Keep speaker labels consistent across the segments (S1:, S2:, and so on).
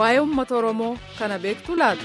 S1: waa'ee uummata oromoo kana beektu laata.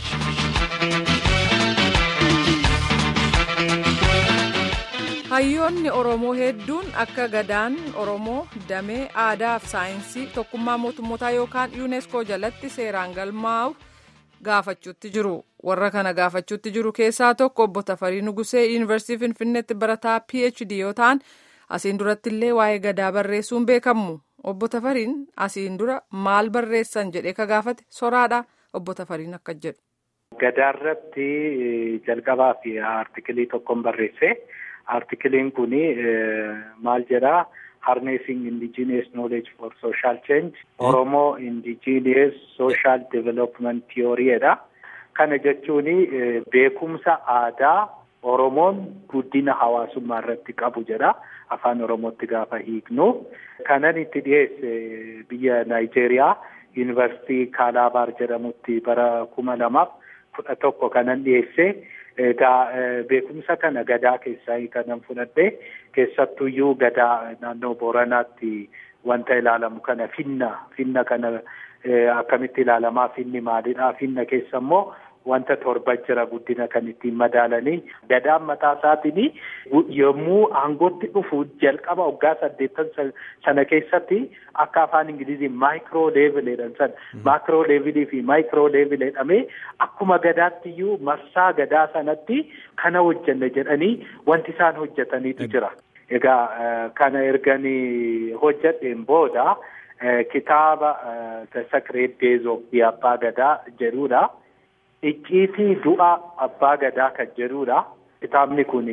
S1: hayyoonni oromoo hedduun akka gadaan oromoo damee aadaa fi saayinsii tokkummaa mootummootaa yookaan yuuneeskoo jalatti seeraan galmaa'u gaafachuutti jiru warra kana gaafachuutti jiru keessaa tokko obbo Tafarii Nugusee yuunivarsiitii Finfinneetti barataa PhD yoo ta'an asiin duratti illee waa'ee gadaa barreessuun beekamu obbo Tafariin asiin dura maal barreessan jedhee ka gaafate soraadha obbo Tafariin akka jedhu.
S2: Gadaarratti jalqabaa fi aartikilii tokkoon barreesse. Aartikiliin kun maal jedhaa harnessing indigenous knowledge for social change Oromoo indigenous social development theory'dha. Kana jechuun beekumsa aadaa Oromoon guddina hawaasummaa irratti qabu jedha. Afaan Oromootti gaafa hiiknu. Kanan itti dhiyeesse biyya Naayijeeriyaa yuunivarsiitii Kaalaabaar jedhamutti bara kuma lamaaf kudha tokko kanan dhiyeesse. Egaa beekumsa kana gadaa keessaa kanan fudhadhe keessattuyyuu gadaa naannoo Booranaatti wanta ilaalamu kana finna finna kana akkamitti ilaalamaa finni maalidha finna keessa immoo wanta torba jira guddina kan ittiin madaalanii gadaan mataa isaatiin yommuu aangootti dhufu jalqaba waggaa saddeettan sana keessatti akka afaan ingilizii maayikiroo leevil jedhan sana maakiroo leevilii fi maayikiroo leevil jedhamee akkuma gadaatti iyyuu marsaa gadaa sanatti kana hojjanne jedhanii wanti isaan hojjetaniitu jira. Egaa kana erganii hojjedheen booda kitaaba The Sacred Days of the Abbaa Gadaa jedhudha. Icciitii du'a abbaa gadaa kan jedhudha. Kitaabni kun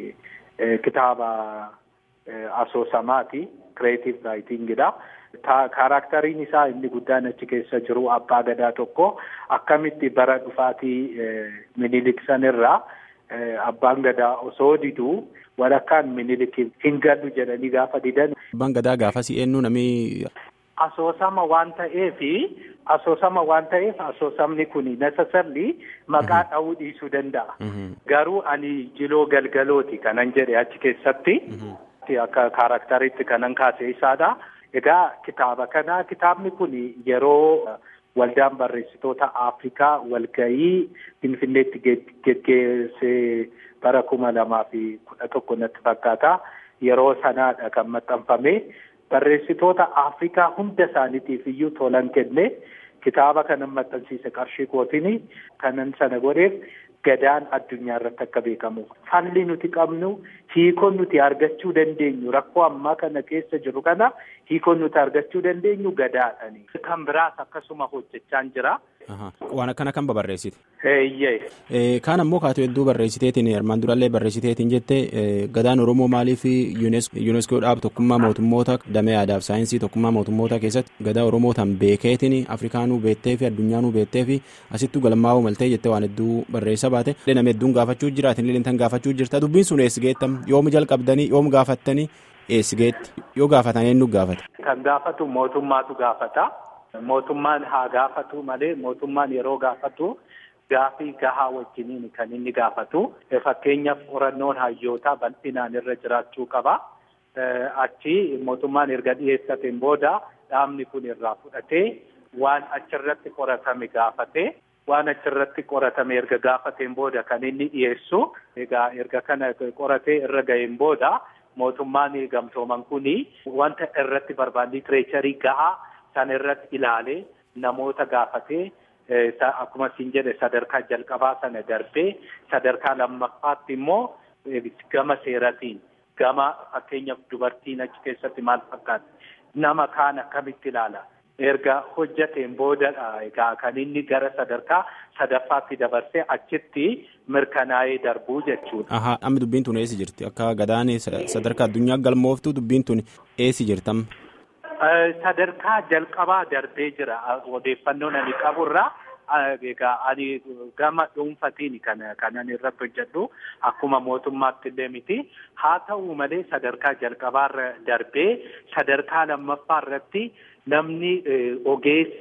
S2: kitaaba asoosamaati. Kireetiv raayitingidha. Kaarakteriin isaa inni guddaan achi keessa jiru abbaa gadaa tokko akkamitti bara dhufaatii minilik sanirraa abbaan gadaa osoo diduu walakkaan minilik hin galu jedhanii gaafa didan.
S3: Abbaan gadaa gaafasii eenyu namni.
S2: Asoosama waan ta'eefi asoosama waan ta'eef asoosamni kun necessarily maqaa dha'uu dhiisuu danda'a. Garuu ani jiloo galgalooti kanan jedhe achi keessatti. Akka kaarakteriitti kanan kaase isaadha. Egaa kitaaba kana kitaabni kun yeroo waldaan barreessitoota Afrikaa walgahii Finfinneetti geggeessee bara kuma lamaa fi kudha tokko natti fakkaata. Yeroo sanaadha kan maxxanfame. Barreessitoota Afrikaa hunda isaaniitiif iyyuu tolan kenne kitaaba kanan maxxansiise qarshii kootiin kanan sana godheef gadaan addunyaa irratti akka beekamu. Falli nuti qabnu hiikoon nuti argachuu dandeenyu rakkoo ammaa kana keessa jiru kana hiikoon nuti argachuu dandeenyu gadaadhani. Kan biraas akkasuma hojjechaa jira.
S3: Waan akkana kan babarreessite.
S2: Eeyyee.
S3: Kaan ammoo kaatu hedduu barreessiteetiin armaan durallee barreessiteetiin jette gadaan Oromoo maaliif yuuneeskoo dhaab tokkummaa mootummoota damee aadaaf saayinsii tokkummaa mootummoota keessatti gadaa Oromoo tan beekeetiin Afrikaanuu beettee fi addunyaanuu beettee fi asittuu galmaa'uu maltee jettee waan hedduu barreessa baate nama hedduun gaafachuu jiraatin illee tan gaafachuu jirta dubbiin sun eessi geettam yoom jalqabdanii yoom gaafattanii eessi geetti yoo gaafatan eenyu gaafata.
S2: Kan gaafatu mootummaatu gaafata. Mootummaan haa gaafatu malee mootummaan yeroo gaafatu gaafii gahaa wajjiniin kan inni gaafatu. Fakkeenyaaf qorannoon hayyootaa bal'inaan irra jiraachuu qaba. Achi mootummaan erga dhiyeessateen booda dhaabni kun irraa fudhatee waan achirratti qoratame gaafate. Waan achirratti qoratame erga gaafateen booda kan inni dhiyeessu. Egaa erga kana qoratee irra ga'een booda mootummaan gamtooman kuni wanta irratti barbaadu litireecharii gahaa. Sana irratti ilaalee namoota gaafatee akkuma siin jedhe sadarkaa jalqabaa sana darbee sadarkaa lammaffaatti immoo gama seeratiin gama fakkeenyaaf dubartiin achi keessatti maal fakkaata nama kaan akkamitti ilaala erga hojjateen boodadha egaa kan inni gara sadarkaa sadaffaatti dabarsee achitti mirkanaa'ee darbuu jechuudha.
S3: Ahaa amma dubbiin tun eessi jirti akka gadaan sadarkaa addunyaa galmooftu dubbiin tun eessi jirtam.
S2: Sadarkaa jalqabaa darbee jira odeeffannoon ani qaburraa egaa ani gama dhuunfatiin kan kanan irratti hojjedhu akkuma mootummaatti illee miti haa ta'u malee sadarkaa jalqabaarra darbee sadarkaa lammaffaa irratti namni ogeessi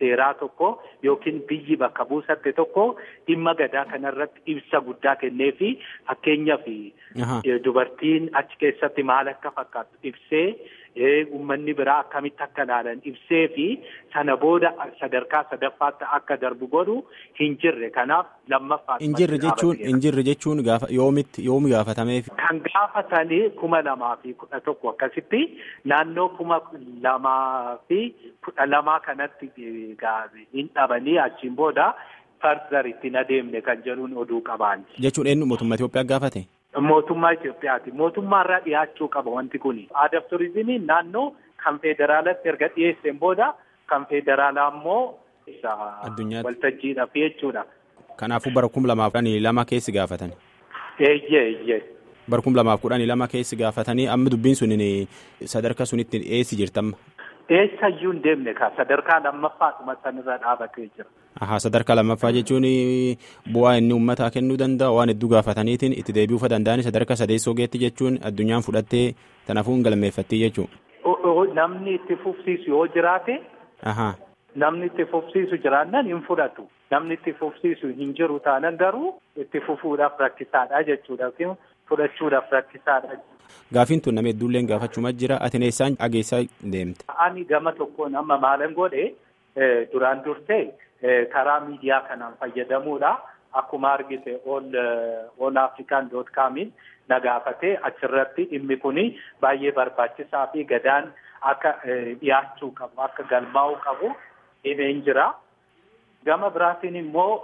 S2: seeraa tokko yookiin biyyi bakka buusatte tokko dhimma gadaa kanarratti ibsa guddaa kennee fi fakkeenyaaf dubartiin achi keessatti maal akka fakkaatu ibsee uummanni biraa akkamitti akka ilaalan ibsee fi sana booda sadarkaa sadaffaatti akka darbu godhu hin jirre kanaaf lammaffaa.
S3: Hin jirre jechuun hin jirre jechuun gaafa yoomitti yoomi gaafatameef.
S2: Kan gaafatanii kuma lamaa fi kudha tokko akkasitti naannoo kuma lamaa fi kudha lamaa kanatti hin dhabanii achiin booda fardar ittiin adeemne kan jedhuun oduu qaban.
S3: Jechuun eenyu mootummaa Itoophiyaa gaafate?
S2: Mootummaa Itoophiyaati. Mootummaarraa dhiyaachuu qaba wanti kuni. Aadaaf turizimiin naannoo kan federaalatti erga dhiyeesseen booda kan federaalaa immoo
S3: addunyaatti
S2: waltajjiidhaaf jechuudha.
S3: Kanaafuu bara kum lamaaf kudhanii lama keessi gaafatan.
S2: Eeyyee eeyyee.
S3: Bara kum lamaaf kudhanii lama keessi gaafatanii amma dubbiin sun sadarkaa sunitti dhiyeessi jirtamma.
S2: Eessayyuu hin deemne ka sadarkaa lammaffaadhuma sanirra dhaabatee jira.
S3: Ahaa sadarkaa lammaffaa jechuun bu'aa inni uummataa kennuu danda'a waan hedduu gaafataniitiin itti deebi'uu danda'anii sadarkaa sadeessoo geetti jechuun addunyaan fudhattee kanaafuu hin galmeeffattii jechuudha.
S2: Namni itti fufsiisu yoo jiraate. Namni itti fufsiisu jiraannan hin fudhatu. Namni itti fufsiisu hin jiru taanan garuu itti fufuudhaaf rakkisaadha jechuudha. Fudhachuudhaaf rakkisaadha.
S3: Gaafiin tun nama hedduulleen gaafachuma jira. Ati eessaan dhageessaa deemte?
S2: Ani gama tokkoon amma maalan godhe duraan dursee karaa miidiyaa kanaan fayyadamuudha. Akkuma argite all african dot comiin na gaafatee achirratti dhimmi kuni baay'ee barbaachisaa fi gadaan akka dhiyaachuu qabu akka galmaa'uu qabu himeen jira. Gama biraatiin immoo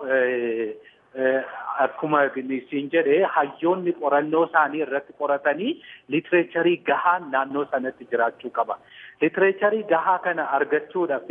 S2: akkuma siin jedhe hayyoonni qorannoo isaanii irratti qoratanii litireecharii gahaan naannoo sanatti jiraachuu qaba. Litireecharii gahaa kana argachuudhaaf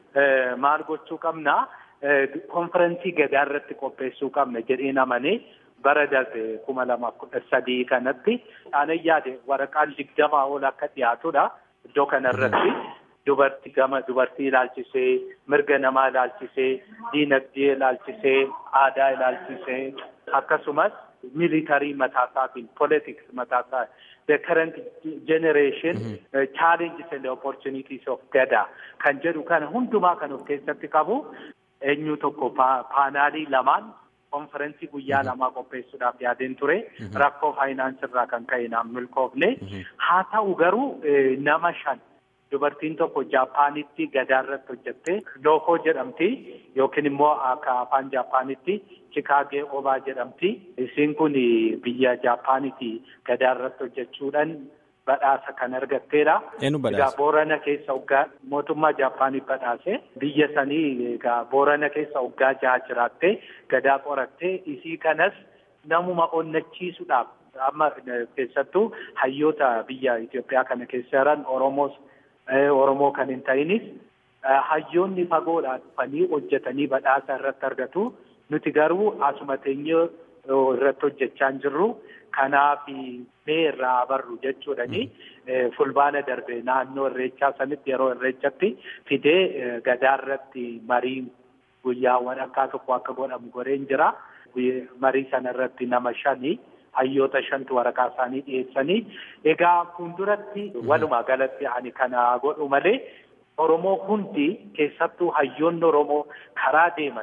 S2: maal gochuu qabna? konferensii gadaa irratti qopheessuu qabna jedheen amanee bara darbe kuma lamaaf kudha sadii kanatti aanan yaade waraqaan digdamaa ol akka dhiyaatudha iddoo kanarratti dubartii gama dubartii ilaalchisee mirga namaa ilaalchisee diinagdee ilaalchisee aadaa ilaalchisee akkasumas militarii mataasaatiin politics mataasaa the current generation uh, challenges and opportunities of gada kan jedhu kana hundumaa kan of keessatti qabu eenyu tokko paanaalii lamaan konferensii guyyaa lamaa qopheessuudhaaf yaadeen ture rakkoo faayinaansii irraa kan ka'e naan milkoofne haa ta'u garuu nama shan dubartiin tokko jaapaanitti gadaa irratti hojjette lookoo jedhamti yookiin immoo akka afaan jaapaanitti chikaagee obaa jedhamti isiin kun biyya jaapaanitti gadaa irratti hojjechuudhaan badhaasa kan argatteedha.
S3: Eenyu badhaasa?
S2: Egaa Boorana keessa waggaa mootummaa Jaappaanii badhaase biyya sanii egaa Boorana keessa waggaa jaha jiraattee gadaa qorattee isii kanas namuma onnachiisuudhaaf amma keessattuu hayyoota biyya Itoophiyaa kana keessa jiran Oromoos Oromoo kan hin ta'inis hayyoonni fagoodhaa dhufanii hojjetanii badhaasa irratti argatu. Nuti garuu asuma teenyee irratti hojjechaa hin jirru. Kanaaf mee irraa barru jechuudhani fulbaana darbe naannoo irreechaa sanitti yeroo irreechatti fidee gadaa irratti marii guyyaawwan akka tokko akka godhamu godheen jira. Marii sana irratti nama shani hayyoota shantu waraqaa isaanii dhiyeessanii egaa fuulduratti walumaa galatti ani kana godhu malee Oromoo hundi keessattuu hayyoonni Oromoo karaa deeman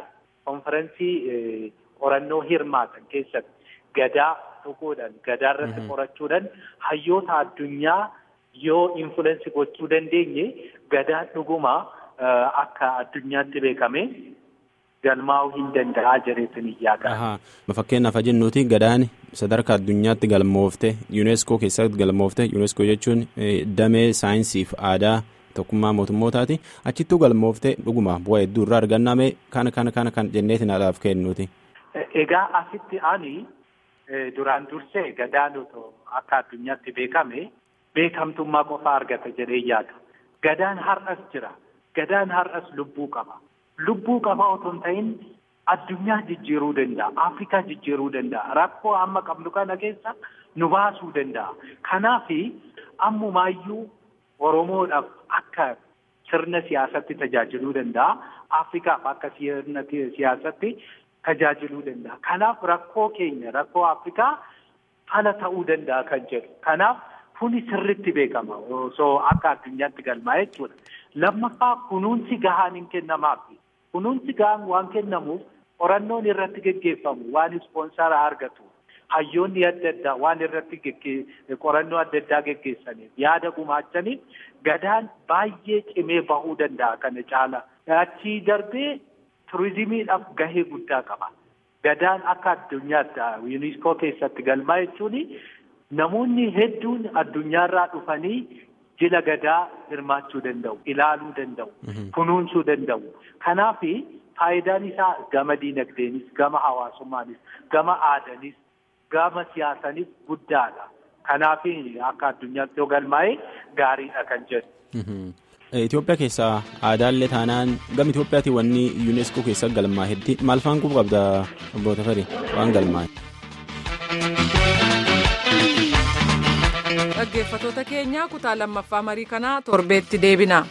S2: konferensii qorannoo hirmaatan keessatti gadaa tuquudhaan gadaa irratti qorachuudhaan hayyoota addunyaa yoo infulensi gochuu dandeenye gadaan dhuguma akka addunyaatti beekame galmaa'uu hin danda'a jedheetin yaada.
S3: Fakkeenyaaf jennuuti gadaan sadarkaa addunyaatti galmoofte yuuneeskoo keessatti galmoofte yuuneeskoo jechuun damee saayinsiif aadaa tokkummaa mootummootaati achittuu galmoofte dhuguma bu'aa hedduu irraa arganname kana kana kana kan jenneetiin haadhaaf kennuuti.
S2: Egaa asitti ani duraan dursee gadaan akka addunyaatti beekame beekamtummaa qofaa argata jedhee yaada. Gadaan har'as jira. Gadaan har'as lubbuu qaba. Lubbuu qaba otoo hin ta'in addunyaa jijjiiruu danda'a. Afrikaa jijjiiruu danda'a. Rakkoo amma qabnu kana keessa nu baasuu danda'a. Kanaaf ammumaayyuu Oromoodhaaf akka sirna siyaasatti tajaajiluu danda'a. Afrikaaf akka sirna siyaasatti tajaajiluu danda'a. Kanaaf rakkoo keenya rakkoo Afrikaa fala ta'uu danda'a kan jedhu. Kanaaf kuni sirritti beekama osoo akka addunyaatti galmaa'e jechuudha. Lammaffaa kunuunsi gahaan hin kennamaafi. Kunuunsi gahaan waan kennamuuf qorannoon irratti geggeeffamu waan ispoonsara argatu. Hayyoonni adda addaa waan irratti qorannoo adda addaa geggeessaniif yaada gumaachaniif gadaan baay'ee cimee bahuu danda'a kana caala. Achii darbee turizimiidhaaf gahee guddaa qaba. Gadaan akka addunyaatti yuuniskoo keessatti galmaa'e jechuun namoonni hedduun addunyaarraa dhufanii jila gadaa hirmaachuu danda'u, ilaaluu danda'u, kunuunsuu danda'u. Kanaaf faayidaan isaa gama diinagdeenis, gama hawaasummaanis, gama aadaanis, gama siyaasanis guddaadha. Kanaaf akka addunyaatti yoo galmaa'e gaariidha kan jedhu.
S3: Itoophiyaa keessaa aadaallee taanaan gama Itoophiyaatti wanni yuuneeskoo keessa galmaa'etti maal faan quba qabda obbo Tafarii waan galmaa'e.
S1: Dhaggeeffattoota keenya kutaa lammaffaa marii kanaa torbeetti deebina.